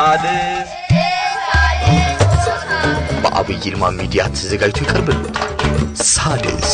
ሳድስ በአብይ ይልማ ሚዲያ ተዘጋጅቶ ይቀርብልዎታል። ሳድስ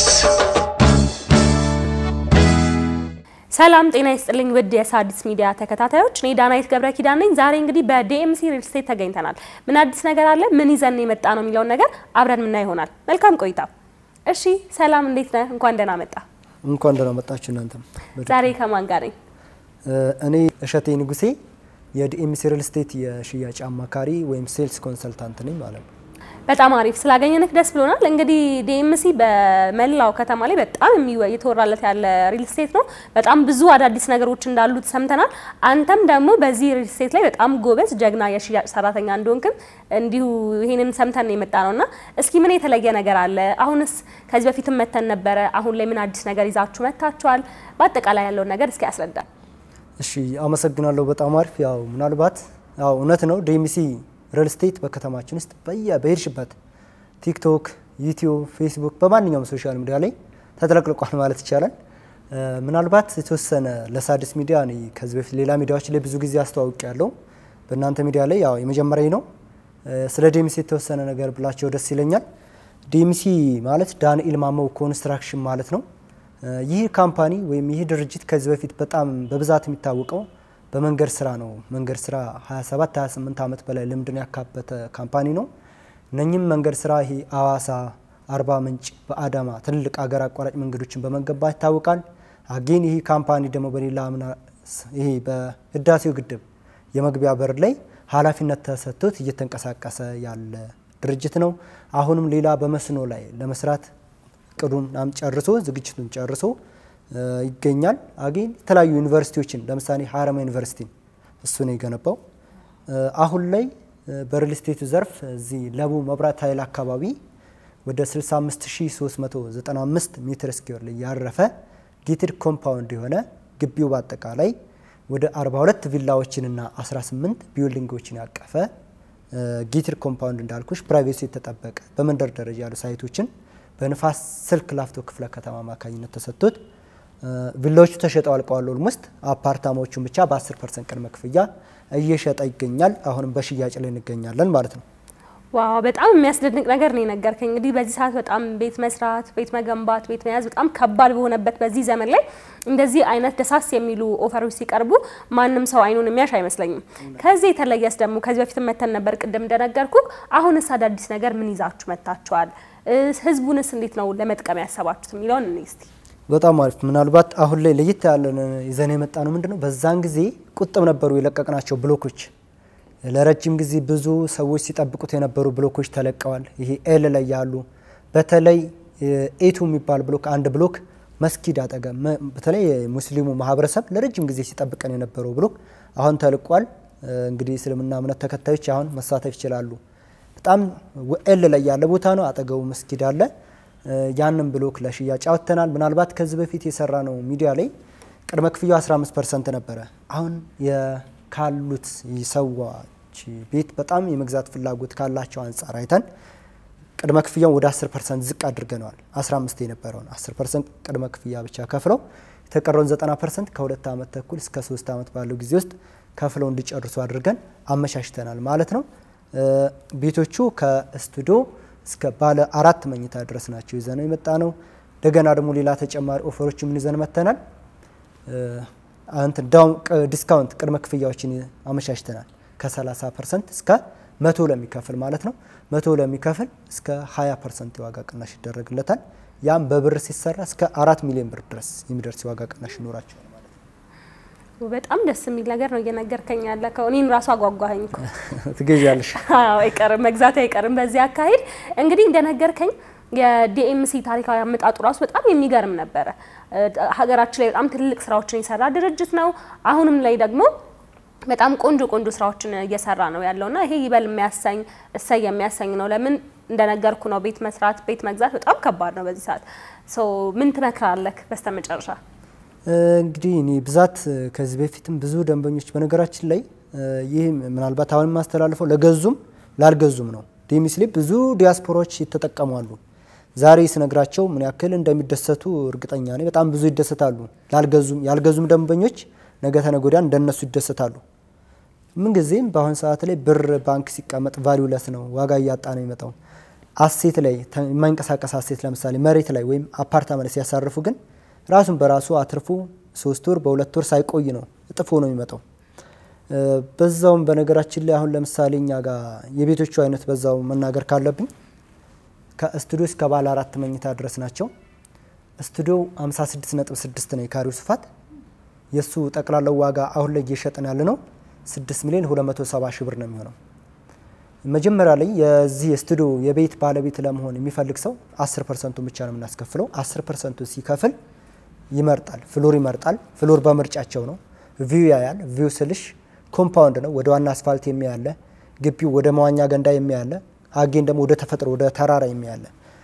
ሰላም ጤና ይስጥልኝ ውድ የሣድስ ሚዲያ ተከታታዮች፣ እኔ ዳናይት ገብረ ኪዳን ነኝ። ዛሬ እንግዲህ በዲኤምሲ ሪል ስቴት ተገኝተናል። ምን አዲስ ነገር አለ፣ ምን ይዘን የመጣ ነው የሚለውን ነገር አብረን ምና ይሆናል። መልካም ቆይታ። እሺ ሰላም፣ እንዴት ነህ? እንኳን ደህና መጣ። እንኳን ደህና መጣችሁ እናንተም። ዛሬ ከማን ጋር ነኝ? እኔ እሸቴ ንጉሴ የዲኤምሲ ሪል ስቴት የሽያጭ አማካሪ ወይም ሴልስ ኮንሰልታንት ነኝ ማለት ነው። በጣም አሪፍ ስላገኘንህ ደስ ብሎናል። እንግዲህ ዲኤምሲ በመላው ከተማ ላይ በጣም የሚወ- የተወራለት ያለ ሪል ስቴት ነው። በጣም ብዙ አዳዲስ ነገሮች እንዳሉት ሰምተናል። አንተም ደግሞ በዚህ ሪል ስቴት ላይ በጣም ጎበዝ ጀግና የሽያጭ ሰራተኛ እንደሆንክም እንዲሁ ይሄንን ሰምተን የመጣ ነው እና እስኪ ምን የተለየ ነገር አለ? አሁንስ ከዚህ በፊትም መተን ነበረ። አሁን ላይ ምን አዲስ ነገር ይዛችሁ መጥታችኋል? በአጠቃላይ ያለውን ነገር እስኪ ያስረዳል። እሺ አመሰግናለሁ። በጣም አሪፍ። ያው ምናልባት ያው እውነት ነው ዲኤምሲ ሪል ስቴት በከተማችን ውስጥ በየ በሄድሽበት ቲክቶክ፣ ዩቲዩብ፣ ፌስቡክ በማንኛውም ሶሻል ሚዲያ ላይ ተጥለቅልቋል ማለት ይቻላል። እ፣ ምናልባት የተወሰነ ለሣድስ ሚዲያ እኔ ከዚህ በፊት ሌላ ሚዲያዎች ላይ ብዙ ጊዜ አስተዋውቅ ያለው በእናንተ ሚዲያ ላይ ያው የመጀመሪያ ነው። እ፣ ስለ ዲኤምሲ የተወሰነ ነገር ብላቸው ደስ ይለኛል። ዲኤምሲ ማለት ዳንኤል ማሞ ኮንስትራክሽን ማለት ነው። እ፣ ይህ ካምፓኒ ወይም ይህ ድርጅት ከዚህ በፊት በጣም በብዛት የሚታወቀው በመንገድ ስራ ነው። መንገድ ስራ 27 28 ዓመት በላይ ልምድን ያካበተ ካምፓኒ ነው። እነኚህም መንገድ ስራ ይሄ አዋሳ፣ አርባ ምንጭ፣ በአዳማ ትልልቅ አገር አቋራጭ መንገዶችን በመገንባት ይታወቃል። አጌን ይህ ካምፓኒ ደግሞ በሌላ አምና ይሄ በህዳሴው ግድብ የመግቢያ በር ላይ ኃላፊነት ተሰጥቶት እየተንቀሳቀሰ ያለ ድርጅት ነው። አሁንም ሌላ በመስኖ ላይ ለመስራት እቅዱን ናም ጨርሶ ዝግጅቱን ጨርሶ እ፣ ይገኛል። አጌን የተለያዩ ዩኒቨርሲቲዎችን ለምሳሌ ሀረማ ዩኒቨርሲቲን እሱ ነው የገነባው። እ፣ አሁን ላይ እ፣ በሪል ስቴቱ ዘርፍ እዚህ ለቡ መብራት ኃይል አካባቢ ወደ 65395 ሜትር ስኩዌር ላይ ያረፈ ጌትድ ኮምፓውንድ የሆነ ግቢው በአጠቃላይ ወደ 42 ቪላዎችንና 18 ቢልዲንጎችን ያቀፈ ጌትድ ኮምፓውንድ እንዳልኩሽ ፕራይቬሲ የተጠበቀ በመንደር ደረጃ ያሉ ሳይቶችን በንፋስ ስልክ ላፍቶ ክፍለ ከተማ አማካኝነት ተሰጥቶት እ፣ ቪላዎቹ ተሸጠው አልቀዋል። ኦልሞስት አፓርታማዎቹን ብቻ በ10 ፐርሰንት ቅድመ ክፍያ እየሸጠ ይገኛል። አሁንም በሽያጭ ላይ እንገኛለን ማለት ነው። ዋው በጣም የሚያስደንቅ ነገር ነው የነገርከኝ። እንግዲህ በዚህ ሰዓት በጣም ቤት መስራት፣ ቤት መገንባት፣ ቤት መያዝ በጣም ከባድ በሆነበት በዚህ ዘመን ላይ እንደዚህ አይነት ደሳስ የሚሉ ኦፈሮች ሲቀርቡ ማንም ሰው አይኑን የሚያሽ አይመስለኝም። ከዚህ የተለየስ ደግሞ ከዚህ በፊት መተን ነበር ቅድም እንደነገርኩ። አሁንስ አዳዲስ ነገር ምን ይዛችሁ መጥታችኋል? እ፣ ህዝቡንስ እንዴት ነው ለመጥቀም ያሰባችሁት የሚለውን እኔ እስቲ በጣም አሪፍ። ምናልባት አሁን ላይ ለየት ያለን ይዘን የመጣ ነው ምንድን ነው፣ በዛን ጊዜ ቁጥብ ነበሩ የለቀቅናቸው ብሎኮች። ለረጅም ጊዜ ብዙ ሰዎች ሲጠብቁት የነበሩ ብሎኮች ተለቀዋል። ይሄ ኤል ላይ ያሉ በተለይ ኤቱ የሚባል ብሎክ አንድ ብሎክ መስጊድ አጠገብ መ- በተለይ የሙስሊሙ ማህበረሰብ ለረጅም ጊዜ ሲጠብቀን የነበረው ብሎክ አሁን ተልቋል። እንግዲህ እስልምና እምነት ተከታዮች አሁን መሳተፍ ይችላሉ። በጣም ኤል ላይ ያለ ቦታ ነው። አጠገቡ መስጊድ አለ። ያንን ብሎክ ለሽያጭ አወጥተናል። ምናልባት ከዚህ በፊት የሰራ ነው ሚዲያ ላይ ቅድመ ክፍያው 15 ፐርሰንት ነበረ። አሁን የ- ካሉት ሰዎች ቤት በጣም የመግዛት ፍላጎት ካላቸው አንጻር አይተን ቅድመ ክፍያውን ወደ 10 ፐርሰንት ዝቅ አድርገነዋል። 15 የነበረውን 10 ፐርሰንት ቅድመ ክፍያ ብቻ ከፍለው የተቀረውን 90 ፐርሰንት ከሁለት ዓመት ተኩል እስከ ሶስት ዓመት ባለው ጊዜ ውስጥ ከፍለው እንዲጨርሱ አድርገን አመቻችተናል ማለት ነው። እ፣ ቤቶቹ ከስቱዲዮ እስከ ባለ አራት መኝታ ድረስ ናቸው ይዘነው የመጣ ነው። እንደገና ደግሞ ሌላ ተጨማሪ ኦፈሮች ምን ይዘን መጥተናል። እንትን ዳውን ዲስካውንት ቅድመ ክፍያዎችን አመቻችተናል ከ30 ፐርሰንት እስከ መቶ ለሚከፍል ማለት ነው። መቶ ለሚከፍል እስከ 20 ፐርሰንት የዋጋ ቅናሽ ይደረግለታል። ያም በብር ሲሰራ እስከ አራት ሚሊዮን ብር ድረስ የሚደርስ የዋጋ ቅናሽ ይኖራቸዋል ማለት ነው። በጣም ደስ የሚል ነገር ነው እየነገርከኝ ያለከው። እኔን ራሱ አጓጓኸኝ እኮ። ትገዣለሽ? አዎ አይቀርም፣ መግዛት አይቀርም። በዚህ አካሄድ እንግዲህ እንደነገርከኝ የዲኤምሲ ታሪካዊ አመጣጡ ራሱ በጣም የሚገርም ነበረ። እ፣ ሀገራችን ላይ በጣም ትልልቅ ስራዎችን የሰራ ድርጅት ነው። አሁንም ላይ ደግሞ በጣም ቆንጆ ቆንጆ ስራዎችን እየሰራ ነው ያለውና ይሄ ይበል የሚያሰኝ እሰይ የሚያሰኝ ነው። ለምን እንደነገርኩ ነው ቤት መስራት ቤት መግዛት በጣም ከባድ ነው በዚህ ሰዓት። ሶ ምን ትመክራለህ በስተመጨረሻ? እንግዲህ እኔ ብዛት ከዚህ በፊትም ብዙ ደንበኞች በነገራችን ላይ ይህ ምናልባት አሁን የማስተላልፈው ለገዙም ላልገዙም ነው። ዲኤምሲ ላይ ብዙ ዲያስፖራዎች ይተጠቀሙ አሉ። ዛሬ ስነግራቸው ምን ያክል እንደሚደሰቱ እርግጠኛ ነኝ። በጣም ብዙ ይደሰታሉ። ላልገዙም ያልገዙም ደንበኞች ነገ ተነገ ወዲያ እንደነሱ ይደሰታሉ። ምንጊዜም በአሁን ሰዓት ላይ ብር ባንክ ሲቀመጥ ቫሊዩለስ ነው፣ ዋጋ እያጣ ነው የሚመጣው። አሴት ላይ የማይንቀሳቀስ አሴት ለምሳሌ መሬት ላይ ወይም አፓርታማ ላይ ሲያሳርፉ ግን ራሱን በራሱ አትርፎ ሶስት ወር በሁለት ወር ሳይቆይ ነው እጥፎ ነው የሚመጣው። በዛውም በነገራችን ላይ አሁን ለምሳሌ እኛ ጋር የቤቶቹ አይነት በዛው መናገር ካለብኝ ከስቱዲዮ እስከ ባለ አራት መኝታ ድረስ ናቸው። ስቱዲዮ 56.6 ነው የካሬው ስፋት። የእሱ ጠቅላላው ዋጋ አሁን ላይ እየሸጥን ያለ ነው 6 ሚሊዮን 270 ሺህ ብር ነው የሚሆነው። መጀመሪያ ላይ የዚህ የስቱዲዮ የቤት ባለቤት ለመሆን የሚፈልግ ሰው 10 ፐርሰንቱን ብቻ ነው የምናስከፍለው። 10 ፐርሰንቱ ሲከፍል ይመርጣል፣ ፍሎር ይመርጣል። ፍሎር በምርጫቸው ነው። ቪው ያያል። ቪው ስልሽ ኮምፓውንድ ነው፣ ወደ ዋና አስፋልት የሚያለ ግቢው ወደ መዋኛ ገንዳ የሚያለ አጌን ደግሞ ወደ ተፈጥሮ ወደ ተራራ የሚያለ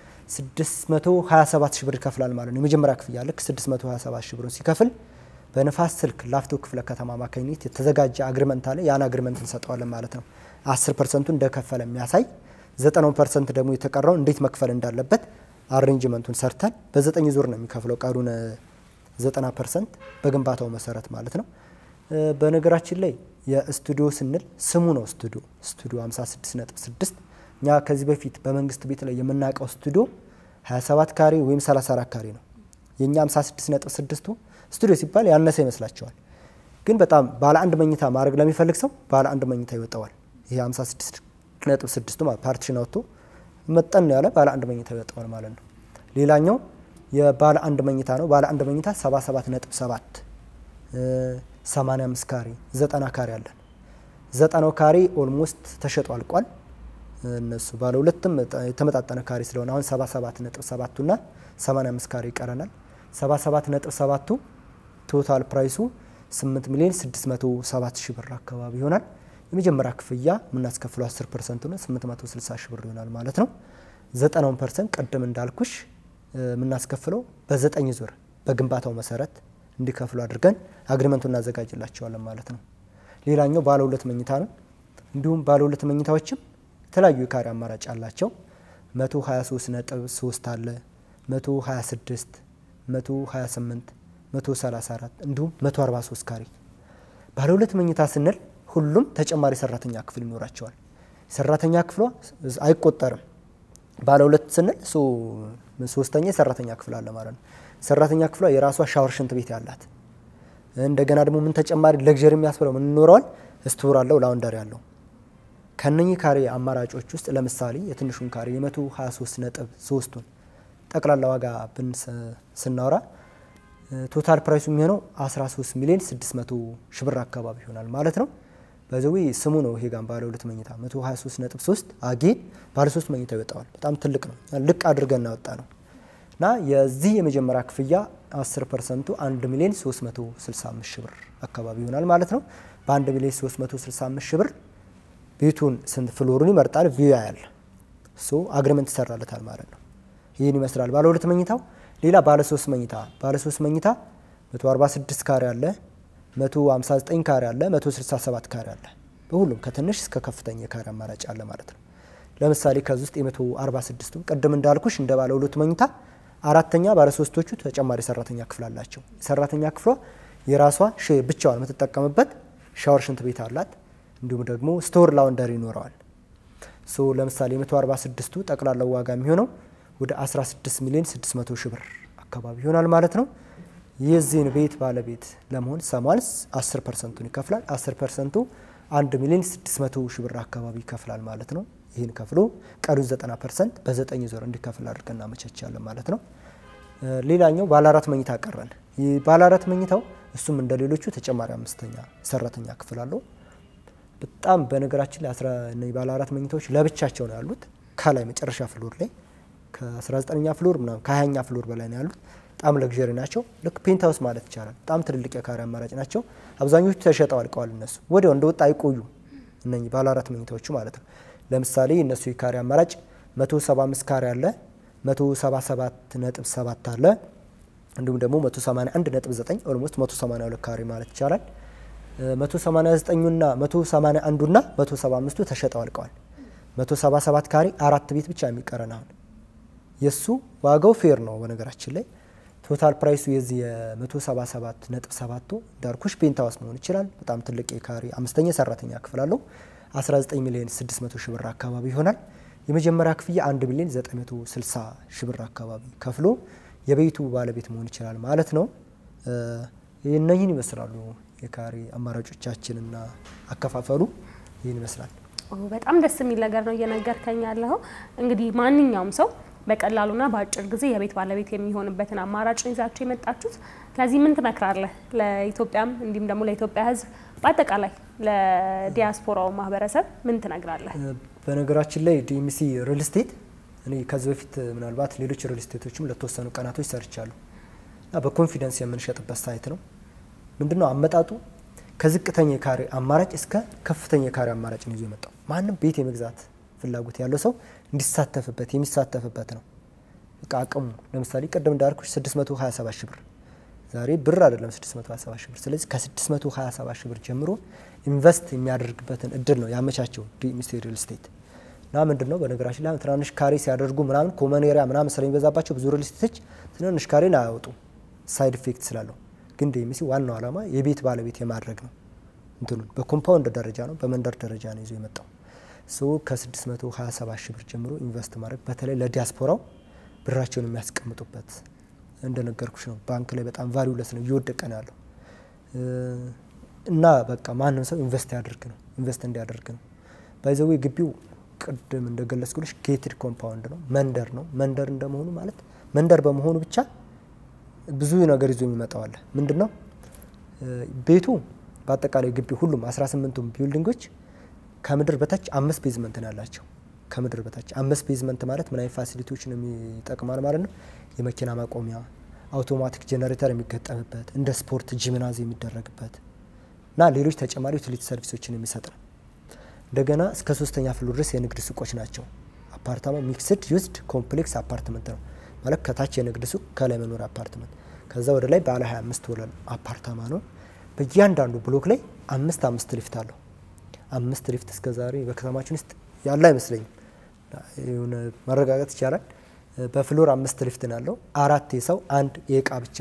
627 ሺህ ብር ይከፍላል ማለት ነው። የመጀመሪያ ክፍያ ልክ 627 ሺህ ብሩን ሲከፍል በንፋስ ስልክ ላፍቶ ክፍለ ከተማ አማካኝነት የተዘጋጀ አግሪመንት አለ። ያን አግሪመንት እንሰጠዋለን ማለት ነው። 10 ፐርሰንቱ እንደከፈለ የሚያሳይ 90 ፐርሰንት ደግሞ የተቀረው እንዴት መክፈል እንዳለበት አሬንጅመንቱን ሰርተን በዘጠኝ ዙር ነው የሚከፍለው ቀሩን 90 ፐርሰንት በግንባታው መሰረት ማለት ነው። በነገራችን ላይ የስቱዲዮ ስንል ስሙ ነው ስቱዲዮ ስቱዲዮ 56.6 እኛ ከዚህ በፊት በመንግስት ቤት ላይ የምናውቀው ስቱዲዮ 27 ካሬ ወይም 34 ካሬ ነው። የእኛ 56.6ቱ ስቱዲዮ ሲባል ያነሰ ይመስላቸዋል። ግን በጣም ባለ አንድ መኝታ ማድረግ ለሚፈልግ ሰው ባለ አንድ መኝታ ይወጣዋል። ይሄ 56.6ቱ ማለት ፓርቲሽን አውጥቶ መጠን ያለ ባለ አንድ መኝታ ይወጣዋል ማለት ነው። ሌላኛው የባለ አንድ መኝታ ነው። ባለ አንድ መኝታ 77.7 85 ካሬ 90 ካሬ አለን። ዘጠናው ካሬ ኦልሞስት ተሸጦ አልቋል። እነሱ ባለ ሁለትም የተመጣጠነ ካሬ ስለሆነ አሁን 77.7ቱ እና 85 ካሬ ይቀረናል። 77.7ቱ ቶታል ፕራይሱ 8 ሚሊዮን 607 ሺህ ብር አካባቢ ይሆናል። የመጀመሪያ ክፍያ የምናስከፍለው 10 ፐርሰንቱ ነው 860 ሺህ ብር ይሆናል ማለት ነው። ዘጠናውን ፐርሰንት ቅድም እንዳልኩሽ የምናስከፍለው በዘጠኝ ዙር በግንባታው መሰረት እንዲከፍሉ አድርገን አግሪመንቱ እናዘጋጅላቸዋለን ማለት ነው። ሌላኛው ባለ ሁለት መኝታ ነው። እንዲሁም ባለ ሁለት መኝታዎችም የተለያዩ የካሬ አማራጭ አላቸው። 123 ነጥብ 3 አለ፣ 126፣ 128፣ 134 እንዲሁም 143 ካሬ። ባለ ሁለት መኝታ ስንል ሁሉም ተጨማሪ ሰራተኛ ክፍል ይኖራቸዋል። ሰራተኛ ክፍሏ አይቆጠርም። ባለ ሁለት ስንል ሶስተኛ የሰራተኛ ክፍል አለ ማለት ነው። ሰራተኛ ክፍሏ የራሷ ሻወር፣ ሽንት ቤት ያላት እንደገና ደግሞ ምን ተጨማሪ ለግዠሪ የሚያስብለው ምን ይኖረዋል? ስቶር አለው፣ ላውንደሪ አለው። ከነኚህ ካሬ አማራጮች ውስጥ ለምሳሌ የትንሹን ካሬ የ123 ነጥብ ሶስቱን ጠቅላላ ዋጋ ብን ስናወራ ቶታል ፕራይሱ የሚሆነው 13 ሚሊዮን 600 ሺህ ብር አካባቢ ይሆናል ማለት ነው። በዘዊ ስሙ ነው ይሄ ጋር ባለ ሁለት መኝታ 123 ነጥብ 3 አጌ ባለ 3 መኝታ ይወጣዋል። በጣም ትልቅ ነው። ልቅ አድርገን እናወጣ ነው እና የዚህ የመጀመሪያ ክፍያ 10 ፐርሰንቱ 1 ሚሊዮን 365 ሺህ ብር አካባቢ ይሆናል ማለት ነው። በ1 ሚሊዮን 365 ሺህ ብር ቤቱን ስንት ፍሎሩን ይመርጣል፣ ቪው ያያል፣ ሶ አግሪመንት ይሰራለታል ማለት ነው። ይህን ይመስላል ባለ ሁለት መኝታው። ሌላ ባለ ሶስት መኝታ ባለ ሶስት መኝታ 146 ካሬ አለ፣ 159 ካሬ አለ፣ 167 ካሬ አለ። በሁሉም ከትንሽ እስከ ከፍተኛ የካሬ አማራጭ አለ ማለት ነው። ለምሳሌ ከዚህ ውስጥ የ146ቱ ቅድም እንዳልኩሽ እንደ ባለ ሁለት መኝታ አራተኛ ባለ ሶስቶቹ ተጨማሪ ሰራተኛ ክፍል አላቸው። ሰራተኛ ክፍሏ የራሷ ብቻዋን የምትጠቀምበት ሻወር፣ ሽንት ቤት አላት። እንዲሁም ደግሞ ስቶር ላውንደሪ ይኖረዋል። ሶ ለምሳሌ የ146ቱ ጠቅላላው ዋጋ የሚሆነው ወደ 16 ሚሊዮን 600 ሺህ ብር አካባቢ ይሆናል ማለት ነው። የዚህን ቤት ባለቤት ለመሆን ሰማንስ 10 ፐርሰንቱን ይከፍላል። 10 ፐርሰንቱ 1 ሚሊዮን 600 ሺህ ብር አካባቢ ይከፍላል ማለት ነው። ይህን ከፍሎ ቀሪው 90 ፐርሰንት በዘጠኝ ዞር እንዲከፍል አድርገን እናመቻቻለን ማለት ነው። ሌላኛው ባለ አራት መኝታ ቀረን። ባለ አራት መኝታው እሱም እንደ ሌሎቹ ተጨማሪ አምስተኛ ሰራተኛ ክፍል አለው። በጣም በነገራችን ላይ ባለ አራት መኝታዎች ለብቻቸው ነው ያሉት። ከላይ መጨረሻ ፍሎር ላይ ከ19ኛ ፍሎር ምናምን ከ20ኛ ፍሎር በላይ ነው ያሉት። በጣም ለግዠሪ ናቸው። ልክ ፔንት ሀውስ ማለት ይቻላል። በጣም ትልልቅ የካሬ አማራጭ ናቸው። አብዛኞቹ ተሸጠው አልቀዋል። እነሱ ወዲያው እንደወጣ አይቆዩም። እነኚህ ባለ አራት መኝታዎቹ ማለት ነው። ለምሳሌ እነሱ የካሬ አማራጭ 175 ካሬ አለ፣ 177 ነጥብ 7 አለ፣ እንዲሁም ደግሞ 181 ነጥብ 9 ኦልሞስት 182 ካሬ ማለት ይቻላል። 189ና 181ና 175ቱ ተሸጠው አልቀዋል። 177 ካሬ አራት ቤት ብቻ የሚቀረን አሁን የሱ ዋጋው ፌር ነው። በነገራችን ላይ ቶታል ፕራይሱ የዚህ የ177 ነጥብ ሰባቱ እንዳልኩሽ ፔንታውስ መሆን ይችላል። በጣም ትልቅ የካሬ አምስተኛ ሰራተኛ ክፍል አለው። 19 ሚሊዮን 600 ሺህ ብር አካባቢ ይሆናል። የመጀመሪያ ክፍያ 1 ሚሊዮን 960 ሺህ ብር አካባቢ ከፍሎ የቤቱ ባለቤት መሆን ይችላል ማለት ነው። እነኝህን ይመስላሉ የካሬ አማራጮቻችንና አከፋፈሉ ይህን ይመስላል። በጣም ደስ የሚል ነገር ነው እየነገርከኝ ያለኸው። እንግዲህ ማንኛውም ሰው በቀላሉና በአጭር ጊዜ የቤት ባለቤት የሚሆንበትን አማራጭ ይዛችሁ የመጣችሁት። ከዚህ ምን ትመክራለህ? ለኢትዮጵያም እንዲሁም ደግሞ ለኢትዮጵያ ሕዝብ በአጠቃላይ ለዲያስፖራው ማህበረሰብ ምን ትነግራለህ? በነገራችን ላይ ዲኤምሲ ሪል ስቴት እኔ ከዚህ በፊት ምናልባት ሌሎች ሪል ስቴቶችም ለተወሰኑ ቀናቶች ሰርቻለሁ እና በኮንፊደንስ የምንሸጥበት ሳይት ነው። ምንድነው አመጣጡ? ከዝቅተኛ የካሬ አማራጭ እስከ ከፍተኛ የካሬ አማራጭ ነው ይዞ የመጣው። ማንም ቤት የመግዛት ፍላጎት ያለው ሰው እንዲሳተፍበት የሚሳተፍበት ነው። በቃ አቅሙ ለምሳሌ ቅድም እንዳልኩሽ 627 ሺህ ብር ዛሬ ብር አይደለም 627 ሺህ ብር። ስለዚህ ከ627 ሺህ ብር ጀምሮ ኢንቨስት የሚያደርግበትን እድል ነው ያመቻቸው ዲኤምሲ ሪል ስቴት እና ምንድን ነው በነገራችን ላይ ትናንሽ ካሬ ሲያደርጉ ምናምን ኮመን ኤሪያ ምናምን ስለሚበዛባቸው ብዙ ሪል ስቴቶች ትናንሽ ካሬን አያወጡም ሳይድ ኢፌክት ስላለው። ግን ዲኤምሲ ዋናው ዓላማ የቤት ባለቤት የማድረግ ነው። እንትኑን በኮምፓውንድ ደረጃ ነው በመንደር ደረጃ ነው ይዞ የመጣው ሶ ከ627 ሺህ ብር ጀምሮ ኢንቨስት ማድረግ በተለይ ለዲያስፖራው ብራቸውን የሚያስቀምጡበት እንደነገርኩሽ ነው። ባንክ ላይ በጣም ቫሊዩለስ ነው እየወደቀ ነው ያለው እና በቃ ማንም ሰው ኢንቨስት ያደርግ ነው ኢንቨስት እንዲያደርግ ነው። ባይዘዌ ግቢው ቅድም እንደገለጽኩልሽ ጌትድ ኮምፓውንድ ነው፣ መንደር ነው። መንደር እንደመሆኑ ማለት መንደር በመሆኑ ብቻ ብዙ ነገር ይዞ የሚመጣው አለ። ምንድን ነው ቤቱ በአጠቃላይ ግቢው ሁሉም 18ቱም ቢልዲንጎች ከምድር በታች አምስት ቤዝመንት ነው ያላቸው። ከምድር በታች አምስት ቤዝመንት ማለት ምን አይነት ፋሲሊቲዎችን የሚጠቅማል ማለት ነው? የመኪና ማቆሚያ፣ አውቶማቲክ ጄኔሬተር የሚገጠምበት፣ እንደ ስፖርት ጂምናዝ የሚደረግበት እና ሌሎች ተጨማሪ ዩቲሊቲ ሰርቪሶችን የሚሰጥ ነው። እንደገና እስከ ሶስተኛ ፍሎር ድረስ የንግድ ሱቆች ናቸው። አፓርታማው ሚክስድ ዩዝድ ኮምፕሌክስ አፓርትመንት ነው ማለት ከታች የንግድ ሱቅ ከላይ መኖሪያ አፓርትመንት፣ ከዛ ወደ ላይ ባለ 25 ወለል አፓርታማ ነው። በእያንዳንዱ ብሎክ ላይ አምስት አምስት ሊፍት አለው። አምስት ሊፍት እስከ ዛሬ በከተማችን ውስጥ ያለ አይመስለኝም። የሆነ ማረጋገጥ ይቻላል። በፍሎር አምስት ሊፍት ነው ያለው። አራት የሰው አንድ የእቃ ብቻ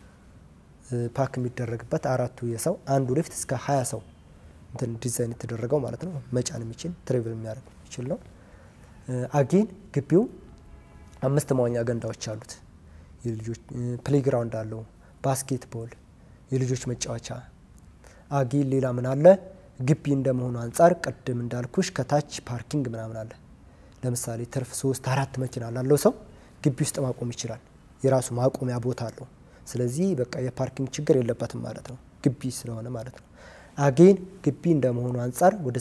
ፓክ የሚደረግበት አራቱ የሰው አንዱ ሊፍት እስከ ሀያ ሰው እንትን ዲዛይን የተደረገው ማለት ነው። መጫን የሚችል ትሬቭል የሚያደርግ የሚችል ነው። አጌን ግቢው አምስት መዋኛ ገንዳዎች አሉት። የልጆች ፕሌግራውንድ አለው፣ ባስኬትቦል፣ የልጆች መጫወቻ። አጌን ሌላ ምን አለ? ግቢ እንደመሆኑ አንጻር ቅድም እንዳልኩሽ ከታች ፓርኪንግ ምናምን አለ። ለምሳሌ ትርፍ ሶስት አራት መኪና ላለው ሰው ግቢ ውስጥ ማቆም ይችላል። የራሱ ማቆሚያ ቦታ አለው። ስለዚህ በቃ የፓርኪንግ ችግር የለበትም ማለት ነው፣ ግቢ ስለሆነ ማለት ነው። አጌን ግቢ እንደመሆኑ አንጻር ወደ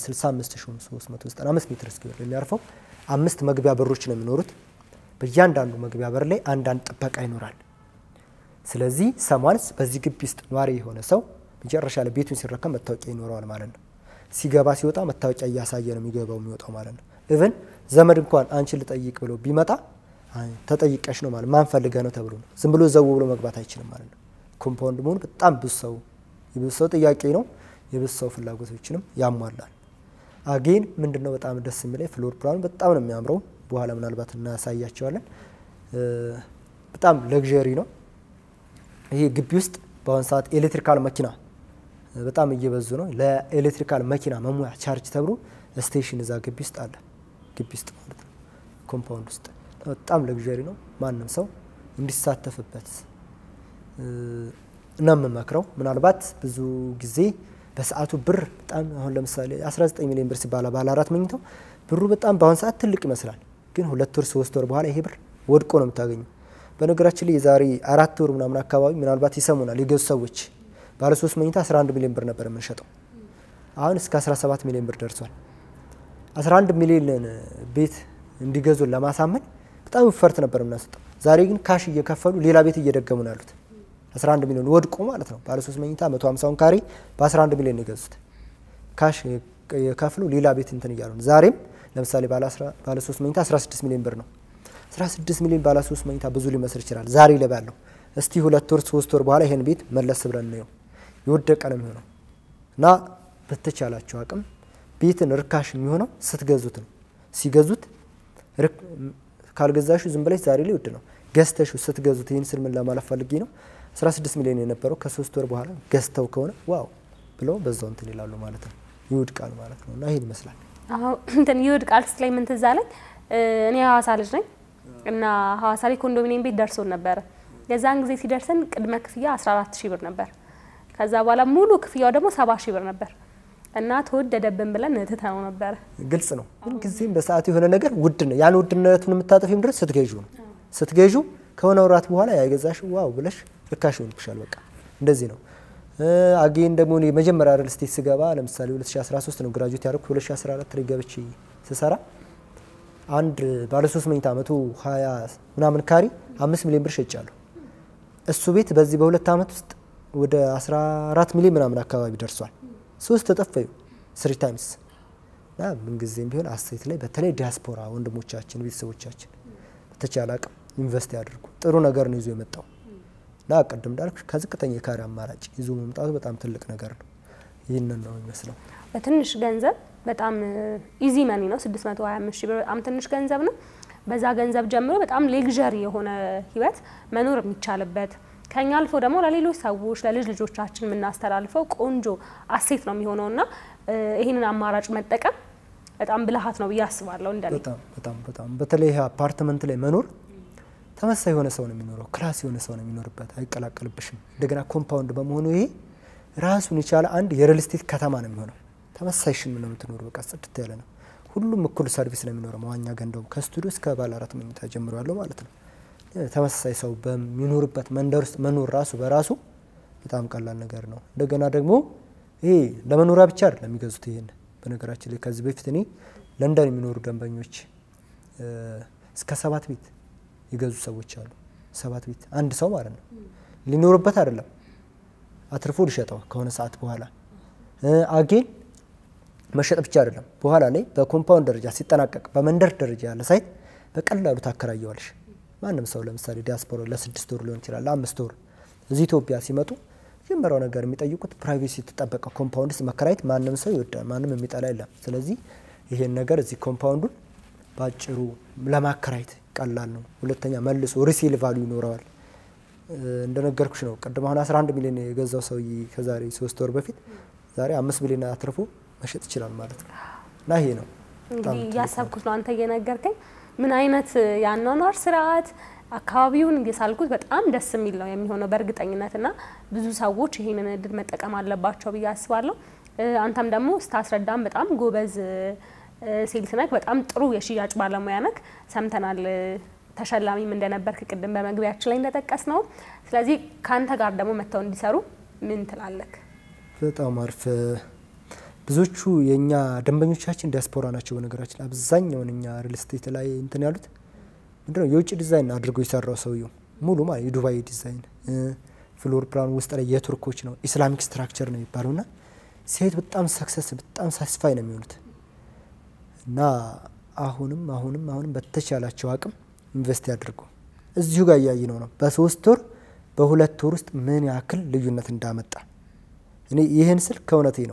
65395 ሜትር ስኩዌር የሚያርፈው አምስት መግቢያ በሮች ነው የሚኖሩት። በእያንዳንዱ መግቢያ በር ላይ አንዳንድ ጥበቃ ይኖራል። ስለዚህ ሰማንስ በዚህ ግቢ ውስጥ ኗሪ የሆነ ሰው መጨረሻ ላይ ቤቱን ሲረከብ መታወቂያ ይኖረዋል ማለት ነው። ሲገባ ሲወጣ መታወቂያ እያሳየ ነው የሚገባው የሚወጣው ማለት ነው። ኢቨን ዘመድ እንኳን አንቺን ልጠይቅ ብሎ ቢመጣ ተጠይቀሽ ነው ማለት ማን ፈልገ ነው ተብሎ ነው። ዝም ብሎ ዘው ብሎ መግባት አይችልም ማለት ነው። ኮምፓውንድ መሆኑ በጣም ብዙ ሰው የብዙ ሰው ጥያቄ ነው። የብዙ ሰው ፍላጎቶችንም ያሟላል። አጌን ምንድነው በጣም ደስ የሚለኝ ፍሎር ፕላኑ በጣም ነው የሚያምረው። በኋላ ምናልባት እናሳያቸዋለን። በጣም ለግዠሪ ነው። ይሄ ግቢ ውስጥ በአሁን ሰዓት ኤሌክትሪካል መኪና በጣም እየበዙ ነው። ለኤሌክትሪካል መኪና መሙያ ቻርጅ ተብሎ ስቴሽን እዛ ግቢ ውስጥ አለ። ግቢ ውስጥ ማለት ነው፣ ኮምፓውንድ ውስጥ በጣም ለግዠሪ ነው። ማንም ሰው እንዲሳተፍበት ነው የምመክረው። ምናልባት ብዙ ጊዜ በሰዓቱ ብር በጣም አሁን ለምሳሌ 19 ሚሊዮን ብር ሲባል ባለ አራት መኝታው ብሩ በጣም በአሁን ሰዓት ትልቅ ይመስላል። ግን ሁለት ወር ሶስት ወር በኋላ ይሄ ብር ወድቆ ነው የምታገኘው። በነገራችን ላይ የዛሬ አራት ወር ምናምን አካባቢ ምናልባት ይሰሙናል የገዙ ሰዎች ባለ ሶስት መኝታ 11 ሚሊዮን ብር ነበር የምንሸጠው። አሁን እስከ 17 ሚሊዮን ብር ደርሷል። 11 ሚሊዮን ቤት እንዲገዙን ለማሳመን በጣም ውፈርት ነበር የምናሰጠው። ዛሬ ግን ካሽ እየከፈሉ ሌላ ቤት እየደገሙ ነው ያሉት። 11 ሚሊዮን ወድቆ ማለት ነው። ባለ 3 መኝታ 150ውን ካሬ በ11 ሚሊዮን ነው የገዙት። ካሽ የከፍሉ ሌላ ቤት እንትን እያሉ ነው። ዛሬም ለምሳሌ ባለ 3 መኝታ 16 ሚሊዮን ብር ነው። 16 ሚሊዮን ባለ 3 መኝታ ብዙ ሊመስል ይችላል ዛሬ ላይ ባለው። እስቲ ሁለት ወር ሶስት ወር በኋላ ይሄን ቤት መለስ ብለን ነው የወደቀ ነው የሚሆነው እና በተቻላቸው አቅም ቤትን ርካሽ የሚሆነው ስትገዙት ነው። ሲገዙት ካልገዛሹ ዝም ብለሽ ዛሬ ላይ ውድ ነው። ገዝተሹ ስትገዙት ይህን ስል ምን ለማለት ፈልጌ ነው 16 ሚሊዮን የነበረው ከሶስት ወር በኋላ ገዝተው ከሆነ ዋው ብለው በዛው እንትን ይላሉ ማለት ነው ይወድቃል ማለት ነው እና ይሄን ይመስላል። አዎ እንትን ይወድቃል ስትለኝ ምን ትዝ አለኝ። እኔ ሐዋሳ ልጅ ነኝ እና ሐዋሳ ላይ ኮንዶሚኒየም ቤት ደርሶን ነበረ። የዛን ጊዜ ሲደርሰን ቅድመ ክፍያ 14 ሺህ ብር ነበር። ከዛ በኋላ ሙሉ ክፍያው ደግሞ 70 ሺህ ብር ነበር እና ተወደደብን ብለን ትተነው ነበረ። ግልጽ ነው። ግን ጊዜም በሰዓቱ የሆነ ነገር ውድ ነው። ያን ውድነቱን የምታጠፊም ድረስ ስትገዡ ነው። ስትገዡ ከሆነ ወራት በኋላ ያገዛሽ ዋው ብለሽ ርካሽ ይሆንብሻል። በቃ እንደዚህ ነው። አጌን ደግሞ እኔ መጀመሪያ ሪል ስቴት ስገባ ለምሳሌ 2013 ነው ግራጁዌት ያደረኩት። 2014 ላይ ገብቼ ስሰራ አንድ ባለ 3 መኝታ 120 ምናምን ካሪ 5 ሚሊዮን ብር ሸጫለሁ። እሱ ቤት በዚህ በሁለት ዓመት ውስጥ ወደ 14 ሚሊዮን ምናምን አካባቢ ደርሷል። ሶስት ተጠፈዩ ስሪ ታይምስ እና ምንጊዜም ቢሆን አሴት ላይ በተለይ ዲያስፖራ ወንድሞቻችን ቤተሰቦቻችን በተቻለ አቅም ኢንቨስት ያድርጉ። ጥሩ ነገር ነው ይዞ የመጣው እና ቅድም እንዳልኩ ከዝቅተኛ የካሬ አማራጭ ይዞ መምጣቱ በጣም ትልቅ ነገር ነው። ይህንን ነው የሚመስለው። በትንሽ ገንዘብ በጣም ኢዚ መኒ ነው 625 ሺህ ብር በጣም ትንሽ ገንዘብ ነው። በዛ ገንዘብ ጀምሮ በጣም ሌግዠሪ የሆነ ህይወት መኖር የሚቻልበት ከኛ አልፎ ደግሞ ለሌሎች ሰዎች ለልጅ ልጆቻችን የምናስተላልፈው ቆንጆ አሴት ነው የሚሆነው እና ይህንን አማራጭ መጠቀም በጣም ብልሃት ነው ብዬ አስባለሁ። እንደኔ በጣም በጣም በጣም በተለይ ይሄ አፓርትመንት ላይ መኖር ተመሳሳይ የሆነ ሰው ነው የሚኖረው፣ ክላስ የሆነ ሰው ነው የሚኖርበት፣ አይቀላቀልብሽም። እንደገና ኮምፓውንድ በመሆኑ ይሄ ራሱን የቻለ አንድ የሪል ስቴት ከተማ ነው የሚሆነው። ተመሳሳይ ሽን ነው የምትኖሩ፣ በቃ ጽድት ያለ ነው። ሁሉም እኩል ሰርቪስ ነው የሚኖረው። መዋኛ ገንዳው ከስቱዲዮ እስከ ባለ አራት መኝታ ጀምሮ ያለው ማለት ነው። ተመሳሳይ ሰው በሚኖርበት መንደር ውስጥ መኖር ራሱ በራሱ በጣም ቀላል ነገር ነው። እንደገና ደግሞ ይሄ ለመኖሪያ ብቻ አይደለም የሚገዙት። ይሄን በነገራችን ላይ ከዚህ በፊት እኔ ለንደን የሚኖሩ ደንበኞች እስከ ሰባት ቤት የገዙ ሰዎች አሉ። ሰባት ቤት አንድ ሰው ማለት ነው ሊኖርበት አይደለም አትርፎ ሊሸጠው ከሆነ ሰዓት በኋላ አጌን መሸጥ ብቻ አይደለም በኋላ ላይ በኮምፓውንድ ደረጃ ሲጠናቀቅ በመንደር ደረጃ ያለ ሳይት በቀላሉ ታከራየዋለሽ። ማንም ሰው ለምሳሌ ዲያስፖራ ለስድስት ወር ሊሆን ይችላል ለአምስት ወር እዚህ ኢትዮጵያ ሲመጡ መጀመሪያው ነገር የሚጠይቁት ፕራይቬሲ የተጠበቀ ኮምፓውንድ ውስጥ መከራየት ማንም ሰው ይወዳል፣ ማንም የሚጠላ የለም። ስለዚህ ይሄን ነገር እዚህ ኮምፓውንዱን በአጭሩ ለማከራየት ቀላል ነው። ሁለተኛ መልሶ ሪሴል ቫሉ ይኖረዋል። እንደነገርኩሽ ነው ቅድም አሁን 11 ሚሊዮን የገዛው ሰውዬ ከዛሬ ሶስት ወር በፊት ዛሬ አምስት ሚሊዮን አትርፎ መሸጥ ይችላል ማለት ነው እና ይሄ ነው እንግዲህ እያሰብኩት ነው አንተ እየነገርከኝ ምን አይነት የአኗኗር ስርዓት አካባቢውን እየሳልኩት በጣም ደስ የሚል ነው የሚሆነው በእርግጠኝነት እና ብዙ ሰዎች ይህንን እድል መጠቀም አለባቸው ብዬ አስባለሁ። አንተም ደግሞ ስታስረዳም በጣም ጎበዝ ሴልስ ነክ፣ በጣም ጥሩ የሽያጭ ባለሙያ ነክ ሰምተናል። ተሸላሚም እንደነበርክ ቅድም በመግቢያችን ላይ እንደጠቀስ ነው። ስለዚህ ከአንተ ጋር ደግሞ መጥተው እንዲሰሩ ምን ትላለክ? በጣም አሪፍ። ብዙዎቹ የእኛ ደንበኞቻችን ዲያስፖራ ናቸው። በነገራችን አብዛኛውን እኛ ሪል ስቴት ላይ እንትን ያሉት ምንድነው የውጭ ዲዛይን አድርጎ የሰራው ሰውየው ሙሉ ማለት የዱባይ ዲዛይን ፍሎር ፕላን ውስጥ ላይ የቱርኮች ነው ኢስላሚክ ስትራክቸር ነው የሚባለው እና ሴት በጣም ሰክሰስ በጣም ሳስፋይ ነው የሚሆኑት እና አሁንም አሁንም አሁንም በተቻላቸው አቅም ኢንቨስት ያድርጉ። እዚሁ ጋር እያየ ነው ነው በሶስት ወር በሁለት ወር ውስጥ ምን ያክል ልዩነት እንዳመጣ እኔ ይህን ስል ከእውነቴ ነው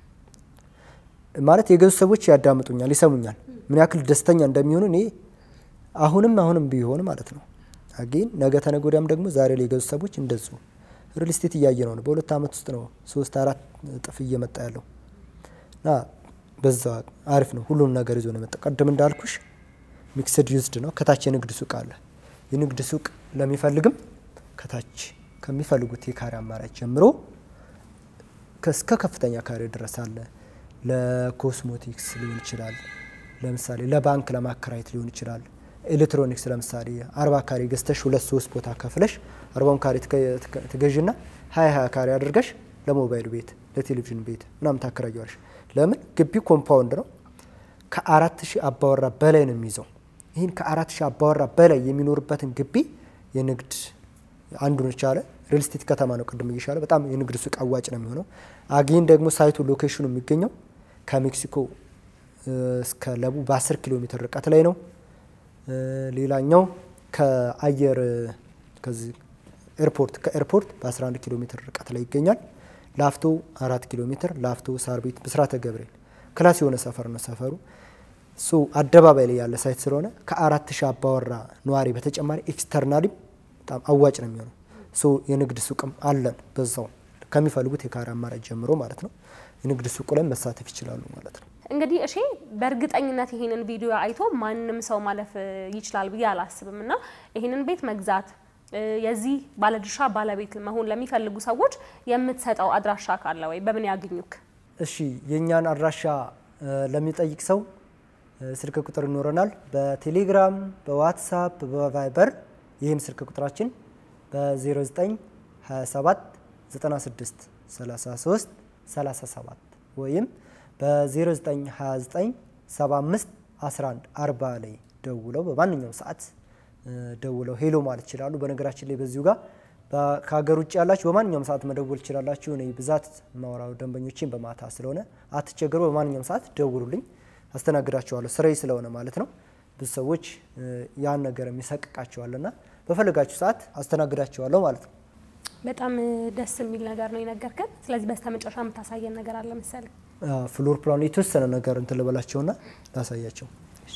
ማለት የገዙ ሰዎች ያዳምጡኛል፣ ይሰሙኛል ምን ያክል ደስተኛ እንደሚሆኑ እኔ አሁንም አሁንም ቢሆን ማለት ነው አጌን ነገ ተነገ ወዲያም ደግሞ ዛሬ ላይ የገዙ ሰዎች እንደዚሁ ሪል ስቴት እያየ ነው ነው በሁለት ዓመት ውስጥ ነው ሶስት አራት እጥፍ እየመጣ ያለው እና በዛ አሪፍ ነው። ሁሉም ነገር ይዞ ነው የመጣው። ቀደም እንዳልኩሽ ሚክስድ ዩዝድ ነው። ከታች የንግድ ሱቅ አለ። የንግድ ሱቅ ለሚፈልግም ከታች ከሚፈልጉት የካሬ አማራጭ ጀምሮ እስከ ከፍተኛ ካሬ ድረስ አለ። ለኮስሞቲክስ ሊሆን ይችላል። ለምሳሌ ለባንክ ለማከራየት ሊሆን ይችላል። ኤሌክትሮኒክስ ለምሳሌ አርባ ካሬ ገዝተሽ ሁለት ሶስት ቦታ ከፍለሽ አርባውን ካሬ ትገዥና ሀያ ሀያ ካሬ አድርገሽ ለሞባይል ቤት ለቴሌቪዥን ቤት ምናምን ታከራየዋለሽ። ለምን ግቢው ኮምፓውንድ ነው። ከአራት ሺህ አባወራ በላይ ነው የሚይዘው። ይህን ከአራት ሺህ አባወራ በላይ የሚኖርበትን ግቢ የንግድ አንዱን የቻለ ሪል ስቴት ከተማ ነው። ቅድም እየሻለ በጣም የንግድ ሱቅ አዋጭ ነው የሚሆነው። አጌን ደግሞ ሳይቱ ሎኬሽኑ የሚገኘው ከሜክሲኮ እስከ ለቡ በ10 ኪሎ ሜትር ርቀት ላይ ነው። ሌላኛው ከአየር ከዚህ ኤርፖርት ከኤርፖርት በ11 ኪሎ ሜትር ርቀት ላይ ይገኛል። ላፍቶ አራት ኪሎ ሜትር ላፍቶ ሳር ቤት ብስራተ ገብርኤል ክላስ የሆነ ሰፈር ነው ሰፈሩ። ሶ አደባባይ ላይ ያለ ሳይት ስለሆነ ከአራት ሺህ አባወራ ነዋሪ በተጨማሪ ኤክስተርናሊም በጣም አዋጭ ነው የሚሆነው። ሶ የንግድ ሱቅም አለን በዛው ከሚፈልጉት የካሬ አማራጭ ጀምሮ ማለት ነው። የንግድ ሱቁ ላይ መሳተፍ ይችላሉ ማለት ነው። እንግዲህ እሺ በእርግጠኝነት ይሄንን ቪዲዮ አይቶ ማንም ሰው ማለፍ እ, ይችላል ብዬ አላስብም እና ይሄንን ቤት መግዛት እ, የዚህ ባለድርሻ ባለቤት መሆን ለሚፈልጉ ሰዎች የምትሰጠው አድራሻ ካለ ወይ በምን ያግኙክ? እሺ የእኛን አድራሻ እ, ለሚጠይቅ ሰው እ, ስልክ ቁጥር ይኖረናል። በቴሌግራም፣ በዋትሳፕ፣ በቫይበር ይህም ስልክ ቁጥራችን በ0927 96 33 37 ወይም በ0929 75 11 40 ላይ ደውለው በማንኛውም ሰዓት እ, ደውለው ሄሎ ማለት ይችላሉ። በነገራችን ላይ በዚሁ ጋር በ- ከሀገር ውጭ ያላችሁ በማንኛውም ሰዓት መደወል ትችላላችሁ። እኔ ብዛት ማውራው ደንበኞችን በማታ ስለሆነ አትቸገሩ። በማንኛውም ሰዓት ደውሉልኝ፣ አስተናግዳችኋለሁ። ስራዬ ስለሆነ ማለት ነው። ብዙ ሰዎች እ, ያን ነገር የሚሰቅቃቸዋልና በፈለጋችሁ ሰዓት አስተናግዳችኋለሁ ማለት ነው። በጣም እ, ደስ የሚል ነገር ነው የነገርከን። ስለዚህ በስተመጨረሻ የምታሳየን ነገር አለ መሰለኝ። አ፣ ፍሎር ፕላኑ የተወሰነ ነገር እንትን ልበላቸውና ላሳያቸው።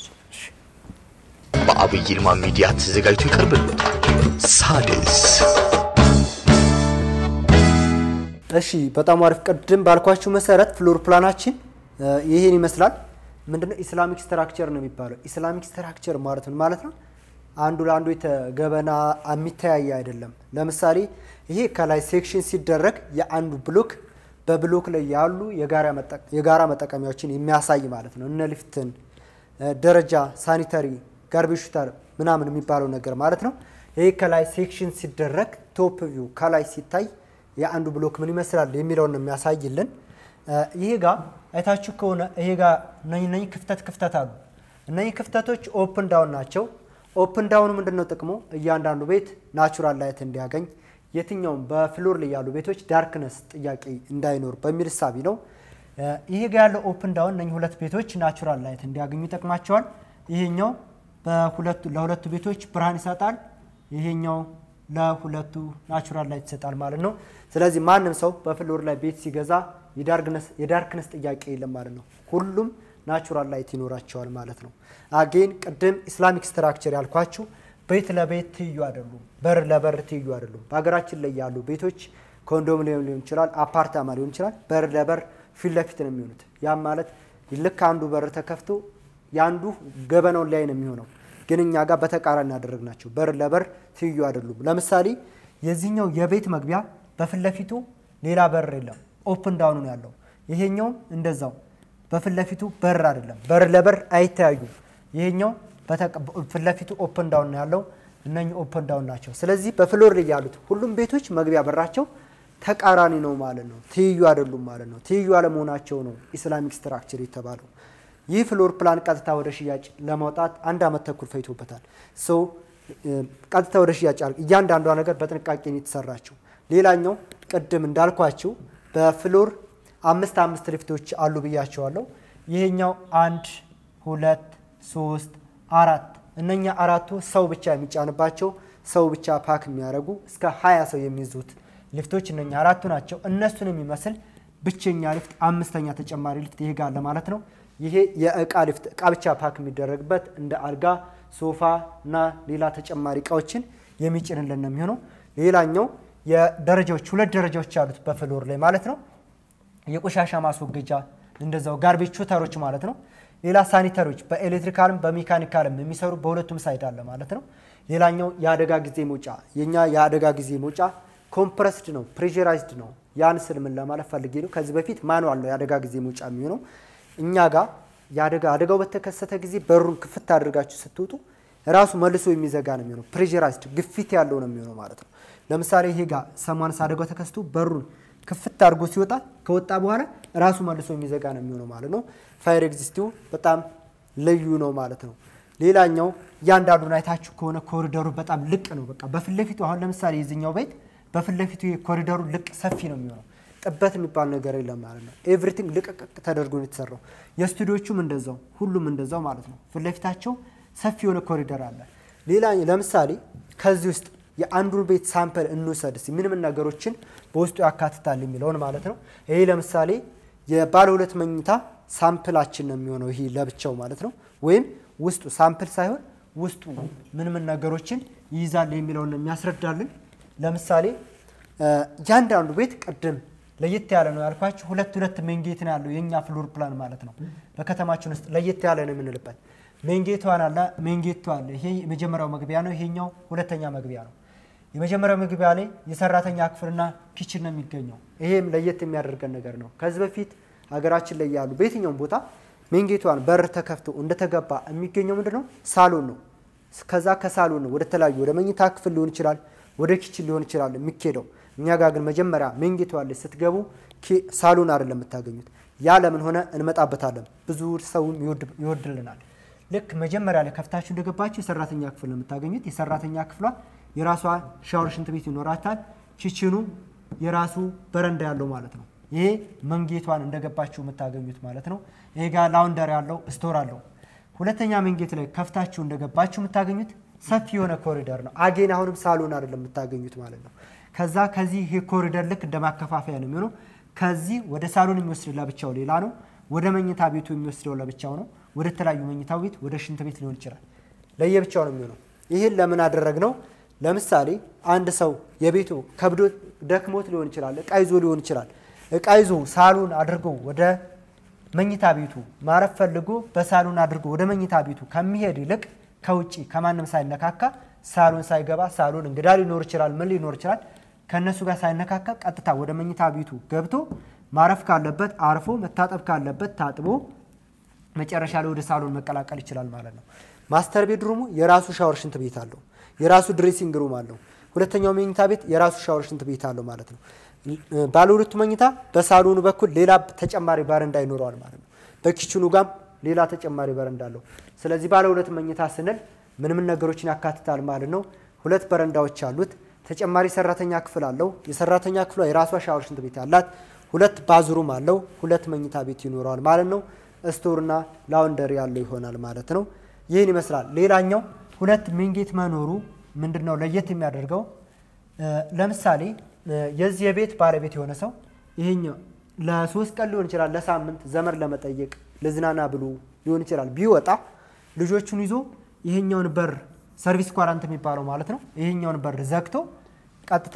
በአብይ ይልማ ሚዲያ ተዘጋጅቶ ይቀርብልዎታል። ሳድስ እሺ በጣም አሪፍ። ቅድም ባልኳችሁ መሰረት ፍሎር ፕላናችን እ, ይሄን ይመስላል። ምንድነው ኢስላሚክ ስትራክቸር ነው የሚባለው። ኢስላሚክ ስትራክቸር ማለት ምን ማለት ነው? አንዱ ለአንዱ የተገበና የሚተያየ አይደለም። ለምሳሌ ይሄ ከላይ ሴክሽን ሲደረግ የአንዱ ብሎክ በብሎክ ላይ ያሉ የጋራ መጠ- የጋራ መጠቀሚያዎችን የሚያሳይ ማለት ነው። እነ ሊፍትን፣ እ፣ ደረጃ፣ ሳኒተሪ፣ ጋርቤጅ ሹተር ምናምን የሚባለው ነገር ማለት ነው። ይሄ ከላይ ሴክሽን ሲደረግ ቶፕ ቪው ከላይ ሲታይ የአንዱ ብሎክ ምን ይመስላል የሚለውን ነው የሚያሳይልን። እ፣ ይሄ ጋር አይታችሁ ከሆነ ይሄ ጋር እነኚህ እነኚህ ክፍተት ክፍተት አሉ። እነኚህ ክፍተቶች ኦፕን ዳውን ናቸው። ኦፕን ዳውን ምንድን ነው ጥቅሙ? እያንዳንዱ ቤት ናቹራል ላይት እንዲያገኝ የትኛውም በፍሎር ላይ ያሉ ቤቶች ዳርክነስ ጥያቄ እንዳይኖር በሚል እሳቢ ነው። እ፣ ይሄ ጋር ያለው ኦፕን ዳውን እነኚህ ሁለት ቤቶች ናቹራል ላይት እንዲያገኙ ይጠቅማቸዋል። ይሄኛው በሁለቱ ለሁለቱ ቤቶች ብርሃን ይሰጣል። ይሄኛው ለሁለቱ ናቹራል ላይት ይሰጣል ማለት ነው። ስለዚህ ማንም ሰው በፍሎር ላይ ቤት ሲገዛ የዳርክነስ የዳርክነስ ጥያቄ የለም ማለት ነው። ሁሉም ናቹራል ላይት ይኖራቸዋል ማለት ነው። አጌን ቅድም ኢስላሚክ ስትራክቸር ያልኳችሁ ቤት ለቤት ትይዩ አይደሉም፣ በር ለበር ትይዩ አይደሉም። በሀገራችን ላይ ያሉ ቤቶች ኮንዶሚኒየም ሊሆን ይችላል፣ አፓርታማ ሊሆን ይችላል። በር ለበር ፊት ለፊት ነው የሚሆኑት። ያም ማለት ልክ አንዱ በር ተከፍቶ የአንዱ ገበናውን ላይ ነው የሚሆነው። ግን እኛ ጋር በተቃራኒ ያደረግናቸው በር ለበር ትይዩ አይደሉም። ለምሳሌ የዚህኛው የቤት መግቢያ በፊት ለፊቱ ሌላ በር የለም፣ ኦፕን ዳውን ነው ያለው። ይሄኛው እንደዛው በፊት ለፊቱ በር አይደለም፣ በር ለበር አይተያዩም። ይሄኛው በተቀ- ፊት ለፊቱ ኦፕን ዳውን ነው ያለው። እነኚህ ኦፕን ዳውን ናቸው። ስለዚህ በፍሎር ላይ ያሉት ሁሉም ቤቶች መግቢያ በራቸው ተቃራኒ ነው ማለት ነው። ትይዩ አይደሉም ማለት ነው። ትይዩ አለመሆናቸው ነው ኢስላሚክ ስትራክቸር የተባለው። ይህ ፍሎር ፕላን ቀጥታ ወደ ሽያጭ ለማውጣት አንድ ዓመት ተኩል ፈይቶበታል። ሶ ቀጥታ ወደ ሽያጭ አል- እያንዳንዷ ነገር በጥንቃቄ ነው የተሰራችው። ሌላኛው ቅድም እንዳልኳችሁ በፍሎር አምስት አምስት ሊፍቶች አሉ ብያቸዋለሁ። ይሄኛው አንድ ሁለት ሶስት አራት እነኛ አራቱ ሰው ብቻ የሚጫንባቸው ሰው ብቻ ፓክ የሚያደርጉ እስከ ሀያ ሰው የሚይዙት ሊፍቶች እነኛ አራቱ ናቸው። እነሱን የሚመስል ብቸኛ ሊፍት አምስተኛ ተጨማሪ ሊፍት ይሄ ጋር ለማለት ነው። ይሄ የእቃ ሊፍት እቃ ብቻ ፓክ የሚደረግበት እንደ አልጋ፣ ሶፋ እና ሌላ ተጨማሪ እቃዎችን የሚጭንልን ነው የሚሆነው። ሌላኛው የደረጃዎች ሁለት ደረጃዎች ያሉት በፍሎር ላይ ማለት ነው። የቆሻሻ ማስወገጃ እንደዛው ጋርቤጅ ሹተሮች ማለት ነው። ሌላ ሳኒተሪዎች በኤሌክትሪካልም በሜካኒካልም የሚሰሩ በሁለቱም ሳይድ አለ ማለት ነው። ሌላኛው የአደጋ ጊዜ መውጫ የኛ የአደጋ ጊዜ መውጫ ኮምፕረስድ ነው፣ ፕሬራይዝድ ነው። ያን ስል ምን ለማለት ፈልጌ ነው። ከዚህ በፊት ማኑዋል ነው የአደጋ ጊዜ መውጫ የሚሆነው። እኛ ጋር የአደጋ አደጋው በተከሰተ ጊዜ በሩን ክፍት አድርጋችሁ ስትወጡ ራሱ መልሶ የሚዘጋ ነው የሚሆነው። ፕሬራይዝድ ግፊት ያለው ነው የሚሆነው ማለት ነው። ለምሳሌ ይሄ ጋር ሰማንስ አደጋው ተከስቶ በሩን ክፍት አድርጎ ሲወጣ ከወጣ በኋላ ራሱ መልሶ የሚዘጋ ነው የሚሆነው ማለት ነው። ፋየር ኤግዚስቲው በጣም ልዩ ነው ማለት ነው። ሌላኛው እያንዳንዱን አይታችሁ ከሆነ ኮሪደሩ በጣም ልቅ ነው። በቃ በፊት ለፊቱ አሁን ለምሳሌ የዚኛው ቤት በፊት ለፊቱ ኮሪደሩ ልቅ ሰፊ ነው የሚሆነው። ጥበት የሚባል ነገር የለም ማለት ነው። ኤቭሪቲንግ ልቅቅቅ ተደርጎ ነው የተሰራው። የስቱዲዮቹም እንደዛው ሁሉም እንደዛው ማለት ነው። ፊት ለፊታቸው ሰፊ የሆነ ኮሪደር አለ። ሌላ ለምሳሌ ከዚህ ውስጥ የአንዱን ቤት ሳምፕል እንውሰድ እስኪ ምን ምን ነገሮችን በውስጡ ያካትታል የሚለውን ማለት ነው። ይሄ ለምሳሌ የባለ ሁለት መኝታ ሳምፕላችን ነው የሚሆነው ይሄ ለብቻው ማለት ነው። ወይም ውስጡ ሳምፕል ሳይሆን ውስጡ ምን ምን ነገሮችን ይይዛል የሚለውን ነው የሚያስረዳልን። ለምሳሌ እያንዳንዱ ቤት ቅድም ለየት ያለ ነው ያልኳችሁ ሁለት ሁለት ሜንጌት ነው ያለው የእኛ ፍሎር ፕላን ማለት ነው። በከተማችን ውስጥ ለየት ያለ ነው የምንልበት ሜንጌቷን አለ ሜንጌቷ አለ። ይሄ የመጀመሪያው መግቢያ ነው። ይሄኛው ሁለተኛ መግቢያ ነው። የመጀመሪያው መግቢያ ላይ የሰራተኛ ክፍልና ኪችን ነው የሚገኘው። ይሄም ለየት የሚያደርገን ነገር ነው። ከዚህ በፊት ሀገራችን ላይ ያሉ በየትኛውም ቦታ ሜንጌቷን በር ተከፍቶ እንደተገባ የሚገኘው ምንድን ነው? ሳሎን ነው። ከዛ ከሳሎን ነው ወደ ተለያዩ ወደ መኝታ ክፍል ሊሆን ይችላል፣ ወደ ኪችን ሊሆን ይችላል የሚኬደው። እኛ ጋር ግን መጀመሪያ ሜንጌቷ ላይ ስትገቡ ሳሎን አይደለም የምታገኙት። ያ ለምን ሆነ እንመጣበታለን። ብዙ ሰውም ይወድልናል። ልክ መጀመሪያ ላይ ከፍታችሁ እንደገባችሁ የሰራተኛ ክፍል ነው የምታገኙት። የሰራተኛ ክፍሏ የራሷ ሻወር፣ ሽንት ቤት ይኖራታል። ኪችኑ የራሱ በረንዳ ያለው ማለት ነው። ይሄ መንጌቷን እንደገባችሁ የምታገኙት ማለት ነው። ይሄ ጋር ላውንደር ያለው ስቶር አለው። ሁለተኛ መንጌት ላይ ከፍታችሁ እንደገባችሁ የምታገኙት ሰፊ የሆነ ኮሪደር ነው። አጌን አሁንም ሳሎን አይደለም የምታገኙት ማለት ነው። ከዛ ከዚህ ይሄ ኮሪደር ልክ እንደ ማከፋፈያ ነው የሚሆነው። ከዚህ ወደ ሳሎን የሚወስድ ለብቻው ሌላ ነው። ወደ መኝታ ቤቱ የሚወስደው ለብቻው ነው። ወደ ተለያዩ መኝታ ቤት፣ ወደ ሽንት ቤት ሊሆን ይችላል። ለየብቻው ነው የሚሆነው። ይህን ለምን አደረግነው? ለምሳሌ አንድ ሰው የቤቱ ከብዶ ደክሞት ሊሆን ይችላል። እቃ ይዞ ሊሆን ይችላል። እቃ ይዞ ሳሎን አድርጎ ወደ መኝታ ቤቱ ማረፍ ፈልጎ በሳሎን አድርጎ ወደ መኝታ ቤቱ ከሚሄድ ይልቅ ከውጭ ከማንም ሳይነካካ ሳሎን ሳይገባ ሳሎን እንግዳ ሊኖር ይችላል፣ ምን ሊኖር ይችላል። ከእነሱ ጋር ሳይነካካ ቀጥታ ወደ መኝታ ቤቱ ገብቶ ማረፍ ካለበት አርፎ መታጠብ ካለበት ታጥቦ መጨረሻ ላይ ወደ ሳሎን መቀላቀል ይችላል ማለት ነው። ማስተር ቤድሩሙ የራሱ ሻወር ሽንት ቤት አለው። የራሱ ድሬሲንግ ሩም አለው። ሁለተኛው መኝታ ቤት የራሱ ሻወር ሽንት ቤት አለው ማለት ነው። ባለ ሁለቱ መኝታ በሳሎኑ በኩል ሌላ ተጨማሪ በረንዳ ይኖረዋል ማለት ነው። በኪችኑ ጋም ሌላ ተጨማሪ በረንዳ አለው። ስለዚህ ባለ ሁለት መኝታ ስንል ምን ምን ነገሮችን ያካትታል ማለት ነው። ሁለት በረንዳዎች አሉት። ተጨማሪ ሰራተኛ ክፍል አለው። የሰራተኛ ክፍሏ የራሷ ሻወር ሽንት ቤት አላት። ሁለት ባዝሩም አለው። ሁለት መኝታ ቤት ይኖረዋል ማለት ነው። ስቶርና ላውንደሪ ያለው ይሆናል ማለት ነው። ይህን ይመስላል። ሌላኛው ሁለት ሜንጌት መኖሩ ምንድን ነው ለየት የሚያደርገው? ለምሳሌ የዚህ የቤት ባለቤት የሆነ ሰው ይሄኛው ለሶስት ቀን ሊሆን ይችላል፣ ለሳምንት ዘመድ ለመጠየቅ ልዝናና ብሎ ሊሆን ይችላል። ቢወጣ ልጆቹን ይዞ ይሄኛውን በር ሰርቪስ ኳራንት የሚባለው ማለት ነው። ይሄኛውን በር ዘግቶ ቀጥታ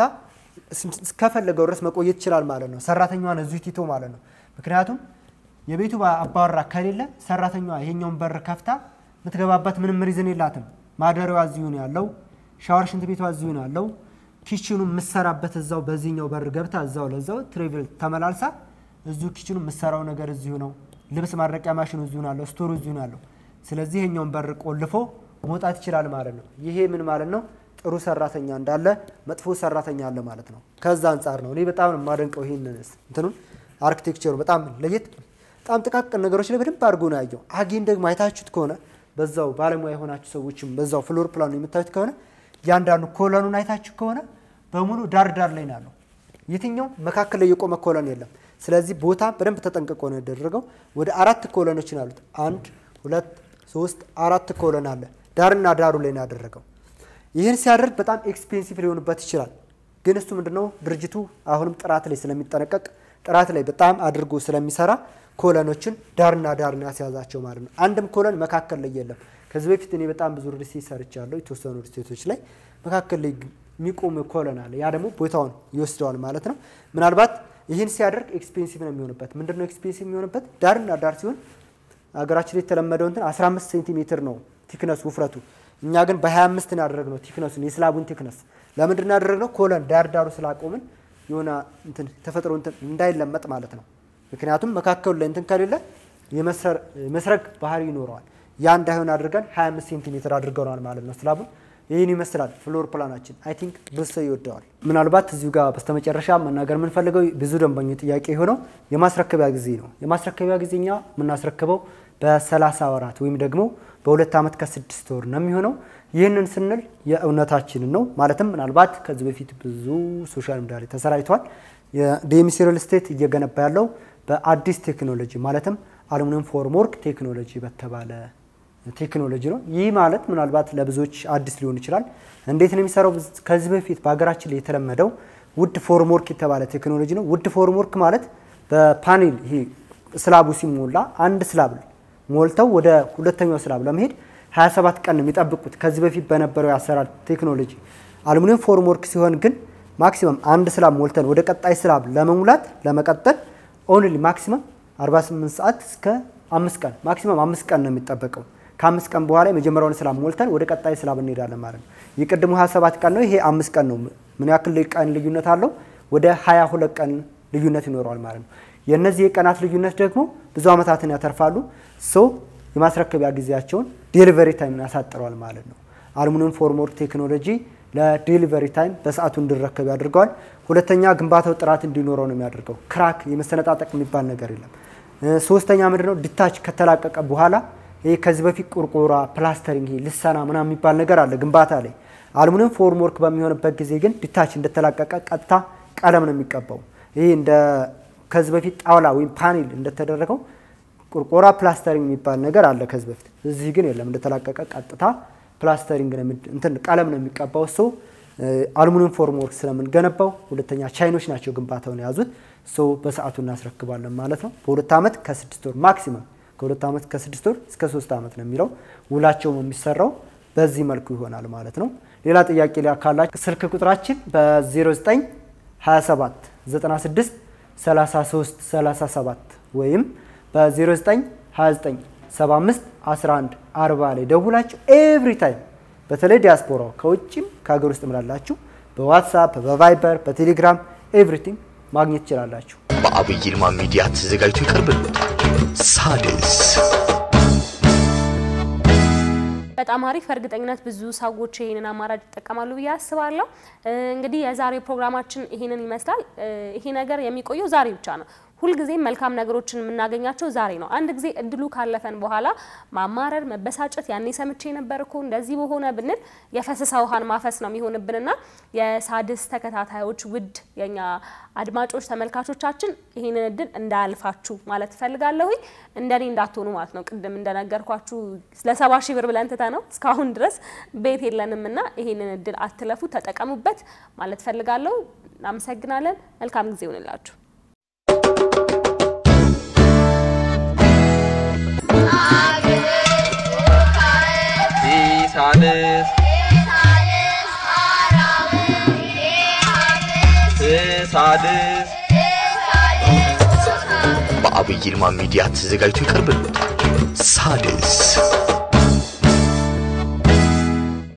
እስከፈለገው ድረስ መቆየት ይችላል ማለት ነው። ሰራተኛዋን እዚሁ ቲቶ ማለት ነው። ምክንያቱም የቤቱ አባወራ ከሌለ ሰራተኛዋ ይሄኛውን በር ከፍታ የምትገባበት ምንም ሪዝን የላትም። ማደሪያዋ እዚሁ ነው ያለው። ሻወር ሽንት ቤቷ እዚሁ ነው ያለው። ኪችኑ የምሰራበት እዛው በዚህኛው በር ገብታ እዛው ለዛው ትሬቭል ተመላልሳ እዚሁ ኪችኑ የምሰራው ነገር እዚሁ ነው። ልብስ ማድረቂያ ማሽኑ እዚሁ ነው ያለው። ስቶሩ እዚሁ ነው ያለው። ስለዚህ ይሄኛውን በር ቆልፎ መውጣት ይችላል ማለት ነው። ይሄ ምን ማለት ነው? ጥሩ ሰራተኛ እንዳለ መጥፎ ሰራተኛ አለ ማለት ነው። ከዛ አንጻር ነው እኔ በጣም የማደንቀው ይህን እንትኑን አርኪቴክቸሩ በጣም ለየት በጣም ጥቃቅን ነገሮች ላይ በደንብ አድርጎ ነው ያየው። አጌን ደግሞ አይታችሁት ከሆነ በዛው ባለሙያ የሆናችሁ ሰዎችም በዛው ፍሎር ፕላኑ የምታዩት ከሆነ እያንዳንዱ ኮለኑን አይታችሁ ከሆነ በሙሉ ዳር ዳር ላይ ነው ያለው። የትኛው መካከል ላይ የቆመ ኮለን የለም። ስለዚህ ቦታ በደንብ ተጠንቅቆ ነው ያደረገው። ወደ አራት ኮለኖችን አሉት። አንድ ሁለት ሶስት አራት ኮለን አለ። ዳርና ዳሩ ላይ ነው ያደረገው። ይህን ሲያደርግ በጣም ኤክስፔንሲቭ ሊሆንበት ይችላል። ግን እሱ ምንድነው ድርጅቱ አሁንም ጥራት ላይ ስለሚጠነቀቅ ጥራት ላይ በጣም አድርጎ ስለሚሰራ ኮለኖችን ዳርና ዳር ነው ያስያዛቸው ማለት ነው። አንድም ኮለን መካከል ላይ የለም። ከዚህ በፊት እኔ በጣም ብዙ ሪስቴት ሰርቻለሁ። የተወሰኑ ሪስቴቶች ላይ መካከል ላይ የሚቆም ኮለን አለ። ያ ደግሞ ቦታውን ይወስደዋል ማለት ነው። ምናልባት ይህን ሲያደርግ ኤክስፔንሲቭ ነው የሚሆንበት። ምንድነው ኤክስፔንሲቭ የሚሆንበት? ዳርና ዳር ሲሆን ሀገራችን ላይ የተለመደው እንትን 15 ሴንቲሜትር ነው ቲክነስ ውፍረቱ። እኛ ግን በ25 ነው ያደረግነው ቲክነሱን የስላቡን ቲክነስ። ለምንድን ነው ያደረግነው? ኮለን ዳር ዳሩ ስላቆምን የሆነ እንትን ተፈጥሮ እንትን እንዳይለመጥ ማለት ነው። ምክንያቱም መካከሉ ላይ እንትን ከሌለ የመስረግ ባህሪ ይኖረዋል። ያ እንዳይሆን አድርገን 25 ሴንቲሜትር አድርገናል ማለት ነው ስላቡን። ይህን ይመስላል ፍሎር ፕላናችን። አይ ቲንክ ብዙ ሰው ይወደዋል። ምናልባት እዚሁ ጋር በስተመጨረሻ መናገር የምንፈልገው ብዙ ደንበኞች ጥያቄ የሆነው የማስረከቢያ ጊዜ ነው። የማስረከቢያ ጊዜ እኛ የምናስረክበው በ30 ወራት ወይም ደግሞ በሁለት ዓመት ከስድስት ወር ነው የሚሆነው። ይህንን ስንል የእውነታችንን ነው። ማለትም ምናልባት ከዚህ በፊት ብዙ ሶሻል ሚዲያ ላይ ተሰራጭቷል። የዲኤምሲ ሪል ስቴት እየገነባ ያለው በአዲስ ቴክኖሎጂ ማለትም አሉሚኒየም ፎርምወርክ ቴክኖሎጂ በተባለ ቴክኖሎጂ ነው። ይህ ማለት ምናልባት ለብዙዎች አዲስ ሊሆን ይችላል። እንዴት ነው የሚሰራው? ከዚህ በፊት በሀገራችን ላይ የተለመደው ውድ ፎርምወርክ የተባለ ቴክኖሎጂ ነው። ውድ ፎርምወርክ ማለት በፓኔል ይሄ ስላቡ ሲሞላ አንድ ስላብ ሞልተው ወደ ሁለተኛው ስላብ ለመሄድ 27 ቀን ነው የሚጠብቁት። ከዚህ በፊት በነበረው የአሰራር ቴክኖሎጂ አሉሚኒየም ፎርም ወርክ ሲሆን ግን ማክሲመም አንድ ስላብ ሞልተን ወደ ቀጣይ ስላብ ለመሙላት ለመቀጠል ኦንሊ ማክሲመም 48 ሰዓት እስከ አምስት ቀን ማክሲመም አምስት ቀን ነው የሚጠበቀው። ከአምስት ቀን በኋላ የመጀመሪያውን ስላብ ሞልተን ወደ ቀጣይ ስላብ እንሄዳለን ማለት ነው። የቅድሙ 27 ቀን ነው፣ ይሄ አምስት ቀን ነው። ምን ያክል ቀን ልዩነት አለው? ወደ 22 ቀን ልዩነት ይኖረዋል ማለት ነው። የእነዚህ የቀናት ልዩነት ደግሞ ብዙ ዓመታትን ያተርፋሉ። ሶ የማስረከቢያ ጊዜያቸውን ዴሊቨሪ ታይም ያሳጥረዋል ማለት ነው። አሉሚኒየም ፎርም ወርክ ቴክኖሎጂ ለዴሊቨሪ ታይም በሰዓቱ እንዲረከብ ያደርገዋል። ሁለተኛ ግንባታው ጥራት እንዲኖረው ነው የሚያደርገው። ክራክ የመሰነጣጠቅ የሚባል ነገር የለም። ሶስተኛ ምንድን ነው ዲታች ከተላቀቀ በኋላ ይሄ ከዚህ በፊት ቁርቁራ፣ ፕላስተሪንግ፣ ይሄ ልሰና ምናምን የሚባል ነገር አለ ግንባታ ላይ። አሉሚኒየም ፎርም ወርክ በሚሆንበት ጊዜ ግን ዲታች እንደተላቀቀ ቀጥታ ቀለም ነው የሚቀባው። ይሄ እንደ ከዚህ በፊት ጣውላ ወይም ፓኔል እንደተደረገው ቁርቆራ ፕላስተሪንግ የሚባል ነገር አለ ከዚህ በፊት። እዚህ ግን የለም። እንደተላቀቀ ቀጥታ ፕላስተሪንግ ነው እንትን ቀለም ነው የሚቀባው። ሰው አሉሚኒየም ፎርም ወርክ ስለምንገነባው፣ ሁለተኛ ቻይኖች ናቸው ግንባታውን የያዙት። ሰው በሰዓቱ እናስረክባለን ማለት ነው። በሁለት ዓመት ከስድስት ወር ማክሲመም ከሁለት ዓመት ከስድስት ወር እስከ ሶስት ዓመት ነው የሚለው። ውላቸውም የሚሰራው በዚህ መልኩ ይሆናል ማለት ነው። ሌላ ጥያቄ ላይ ካላችሁ ስልክ ቁጥራችን በ09 27 96 33 37 ወይም በ09 29 75 11 40 ላይ ደውላችሁ ኤቭሪ ታይም በተለይ ዲያስፖራው ከውጭም ከሀገር ውስጥ ምላላችሁ በዋትሳፕ በቫይበር በቴሌግራም ኤቭሪቲንግ ማግኘት ትችላላችሁ። በአብይ ይልማ ሚዲያ ተዘጋጅቶ ይቀርብልዎታል። ሣድስ በጣም አሪፍ። እርግጠኝነት ብዙ ሰዎች ይሄንን አማራጭ ይጠቀማሉ ብዬ አስባለሁ። እንግዲህ የዛሬው ፕሮግራማችን ይሄንን ይመስላል። ይሄ ነገር የሚቆየው ዛሬ ብቻ ነው። ሁልጊዜም መልካም ነገሮችን የምናገኛቸው ዛሬ ነው። አንድ ጊዜ እድሉ ካለፈን በኋላ ማማረር፣ መበሳጨት ያኔ ሰምቼ ነበር እኮ እንደዚህ በሆነ ብንል የፈሰሰ ውሃን ማፈስ ነው የሚሆንብንና የሣድስ ተከታታዮች ውድ የኛ አድማጮች ተመልካቾቻችን ይህንን እድል እንዳያልፋችሁ ማለት እፈልጋለሁኝ። እንደኔ እንዳትሆኑ ማለት ነው። ቅድም እንደነገርኳችሁ ለሰባ ሺህ ብር ብለን ትተ ነው እስካሁን ድረስ ቤት የለንም እና ይህንን እድል አትለፉ፣ ተጠቀሙበት ማለት እፈልጋለሁ። እናመሰግናለን። መልካም ጊዜ ይሆንላችሁ። ሣድስ ሣድስ በአብይ ይልማ ሚዲያ ተዘጋጅቶ ይቀርብልዎታል። ሣድስ